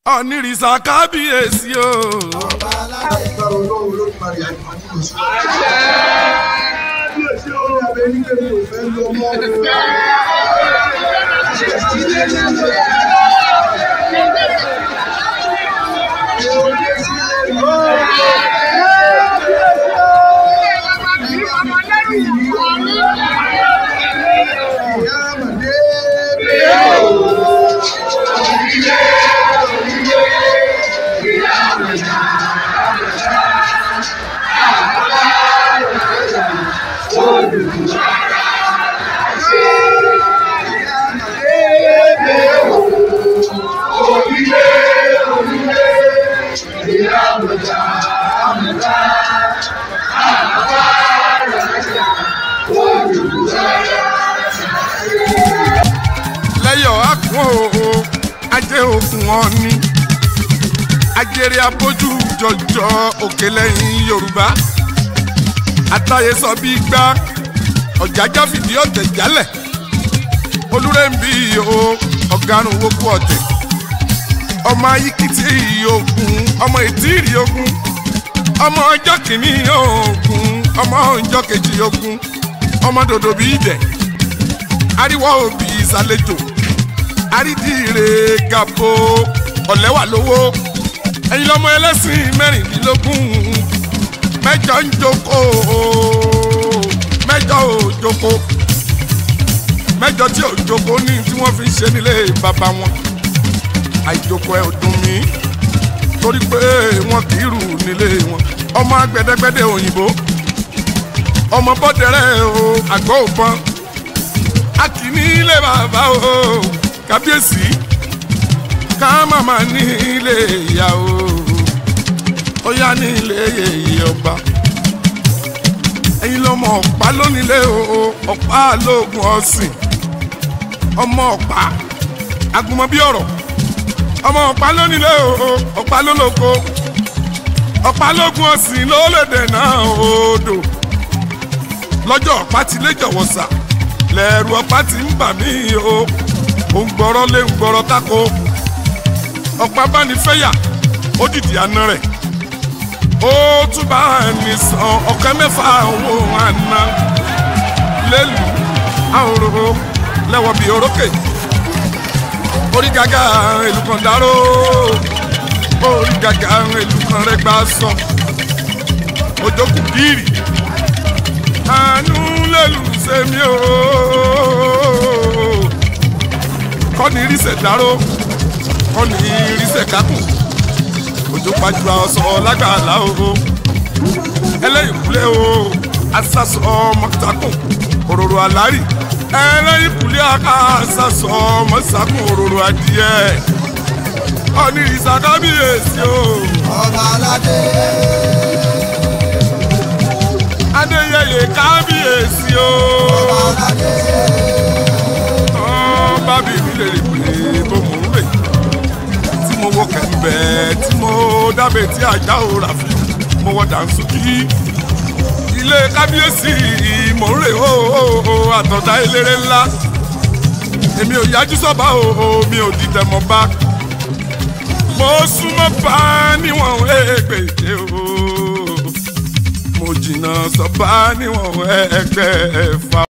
onírìsà kábíyèsí o. ọba aládé ìgbà olóhùn olódùmarè àgbà nínú sí. kábíyèsí orí abẹ nílé mi ò fẹ́ lọ mọ́ o. ìyá àmàdé lẹ́yọ̀ àkùn o ajé òkun wọn ni ajere abójú jọjọ òkè lẹ́yìn yorùbá àtàyè sọ bí gbá ọ̀jájá fìdí ọ̀tẹ̀ jálẹ̀ olúrẹ́ǹbí o ọ̀garùn wókù ọ̀tẹ̀ ọmọ ayíkìtì ogun ọmọ ìtìrì ogun ọmọ ọjọ́ kìíní ogun ọmọ ọjọ́ kejì ogun ọmọ dòdò bí ìdẹ̀ ariwo òbí ìsàlejò àrídìire gàbó ọ̀lẹ́wà lówó ẹ̀yin lọ́mọ ẹlẹ́sìn mẹ́rìndínlógún mẹ́jọ ń jókòó mẹ́jọ ò jókòó mẹ́jọ tí ò jókòó ní tí wọ́n fi ń ṣe nílé bàbá wọn àìjókòó ẹ̀ ò dùn mí torí pé wọn kì í rù nílé wọn ọmọ agbẹdẹgbẹdẹ òyìnbó ọmọ bọ́dẹrẹ́ o àgọ́ òbọn a kì í ní ilé bàbá o kábíyèsí ká màmá ní ilé ìyá o ó yá ní ilé yèyé ọba ẹ̀yin lọ́mọ ọ̀pá lónílé o ọ̀pá lóògùn ọ̀sìn ọmọ ọ̀pá agunmọ̀ bí ọ̀rọ̀ ọmọ ọ̀pá lónílé o ọ̀pá lólóko ọ̀pá lóògùn ọ̀sìn ló lè dènà odò lọ́jọ́ ọ̀pá ti lé jọ̀wọ́ sà lẹ́rù ọ̀pá ti ń bà mí o ò ń gbọ́rọ́ lé ń gbọ́rọ́ tako ọ̀pá bá ní fẹ́yà ó dìdì àná rẹ̀ ó tún bá ní san ọ̀kẹ́ mẹ́fà owó àná lẹ́lù àhòrò lẹ́wọ̀ bí orókè orí gàgà ìlú kan dáró orí gàgà ìlú kan rẹ̀ gbà sọ ojókù gírì àánú lẹ́lù sẹ́mi o kọ́ni irisẹ̀ dáró kọ́ni irisẹ̀ kákùn òjò pàjùwà ọ̀sán lágbàlá o ẹlẹ́yìnkùlé o asásọ mọ́tàkùn òróró àlárì ẹlẹ́yìnkùlé asásọ mọ́sàkùn òróró adìẹ kọ́ni ìsàkábíyèsí o ọba aládé adéyẹyẹ kábíyèsí o. ọba aládé tán bá bí mi lè rí pé bó mò ń rè tí mo wọ kẹ̀mbẹ́ tí mo dábẹ́ tí ajá ò rà fi mo wọ dànsókì ilé kábíyèsí mò ń rè ó àtọ̀dá eléré ńlá èmi ò yájú sọ́ba o mi ò dìtẹ̀ mọ́ bá mo súnmọ́ bá níwọ̀n ẹgbẹ̀je o mo jìnnà sọ́ba níwọ̀n ẹgbẹ̀fà.